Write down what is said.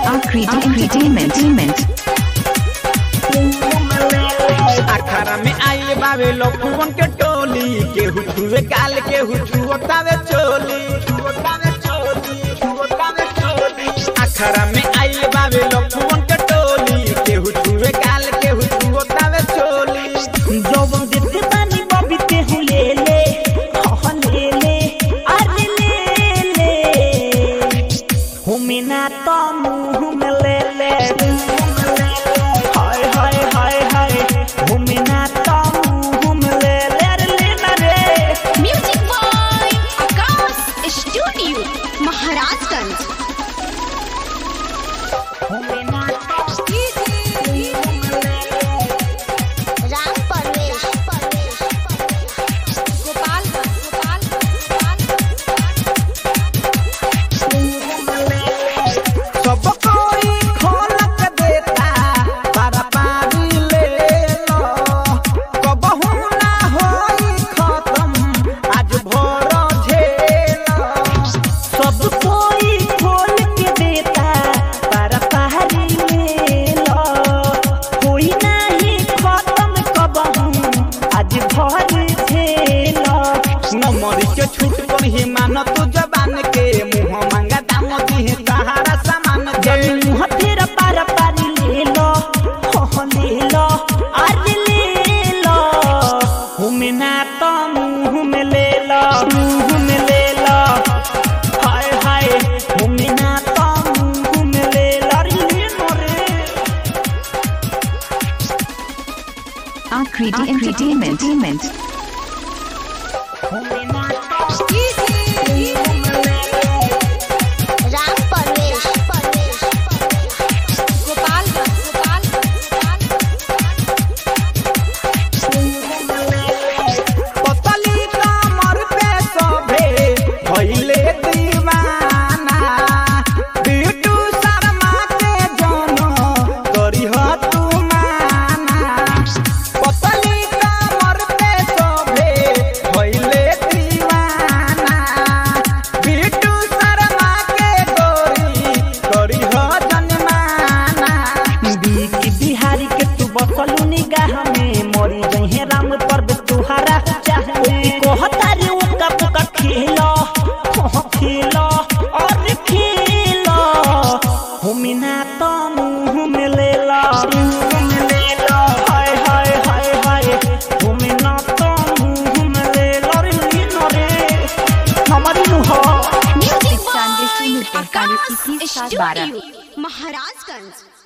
Entertainment. अखाड़ा में आइल बावे लखुवन के टोली केहू छुए गाल केहू छुअतावे चोली छुअतावे चोली छुअतावे चोली अखाड़ा में आइल बावे लखुवन के टोली केहू छुए गाल केहू छुअतावे चोली जौवन देते बानी बबी तेहू ले ले हह ले ले अरे ले ले हुमे ना तो मुँह में ले ले हाय हाय हाय हाय हुमे ना तो मुँह में ले ले अरे ले ना रे Music by Akash Studio, Maharajganj. हुमे ना तो राम परवेश गोपाल सब कोई खोलक देता पारा पारी ले लो कबहू ना होई खत्म आज भोर झेलो सब कोई खोल के देता पर पहाड़ी में लो कोई नहीं खत्म कबहू आज भर झेलो नमरी के छूट पर ही मान तू जबान के मुंह मांगा दाम दी सहारा सामान के जब मुँह तेरा पार पारी ले लो हो ले लो आज ले लो हुमे ना तो मुँह में ले लो मुँह में ले लो हाय हाय हुमे ना तो मुँह में ले लो अरे ले लो रे Akriti Entertainment. राम परवेश गोपाल पतली कमर पे सभे भइले दीवाना बिटू शर्मा के जनो करिह तू माना पतली कमर पे सभे भइले दीवाना बिटू शर्मा के गोरी करिह जनमाना बीक बिहारी के तू बसलू निगाह में मरी जहे राम पर्व तुहारा चाहे कहता रे उका पुका खेलो हो खेलो और खेलो हुमिना तो मुंह में ले लो मुंह में ले लो हाय हाय हाय हाय हुमिना तो मुंह में ले लो रे लीनो रे हमारी नुहा Music by Akash Studio, Maharajganj.